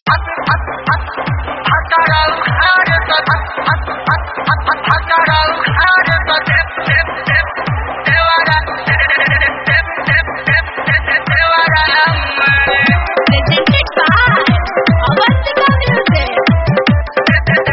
Presented by Avantika Music.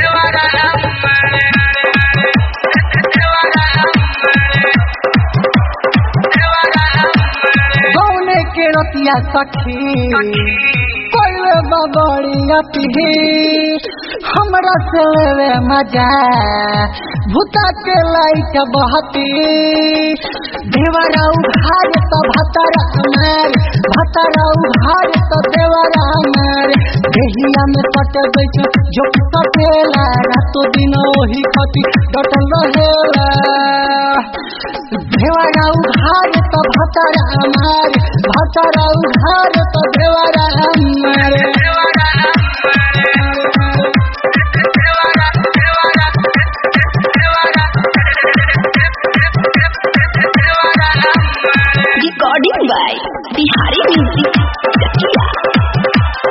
गौने के रतिया सखी कोई बबड़िया पिही हमरा से लेवे मजा भूता के लाइट बहती देवरा उघार तो भतरा मार भतरा उघार तो देवरा मार देहिया में कट बैठ जो कटेला रातो दिन ओही खती डटल रहेला देवरा उघार तो भतरा मार भतरा उघार तो देवरा मार Recording by Bihari Music. Chakia.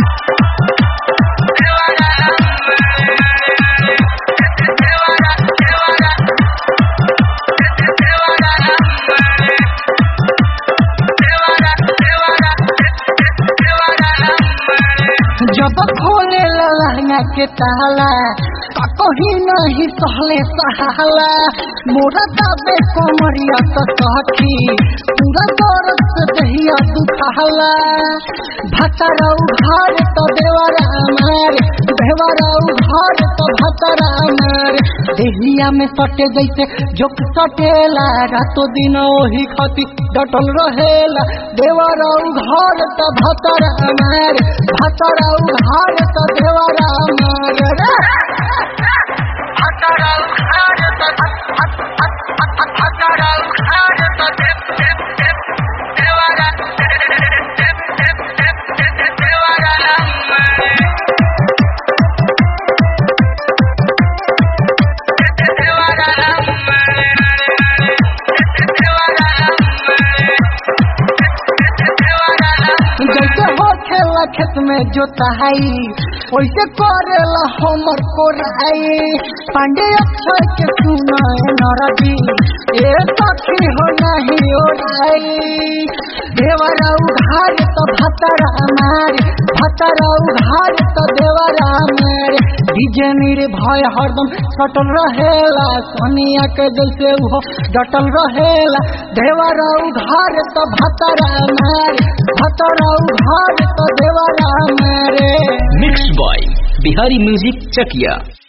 जब खोले लहंगा के ताला कहीं नहीं सहले सहाला मोरा दाबे कोमरिया तो सखी पूरा दौरत से दहिया दुखाला भतरा उघार तो देवरा मार देवरा उघार तो भतरा मार देहिया में सटे जैसे जोक सटेला रातो दिन ओही खती डटल रहेला देवरा उघार तो भतरा मार भतरा उघार तो देवरा मार रे जैसे हो खेला खेत में जोताई वैसे करेला हमर कोराई पांडे अक्षर के सुनाए नरदी ए सखी हो नहीं ओराई देवरा उघार तो भतरा मार भतरा उघार तो देवरा मार डीजे मेरे भय हरदम सटल रहेला सोनिया के जैसे वो डटल रहेला देवरा उघार तो भतरा मार भतरा उघार तो देवरा मारे mix by Bihari music Chakiya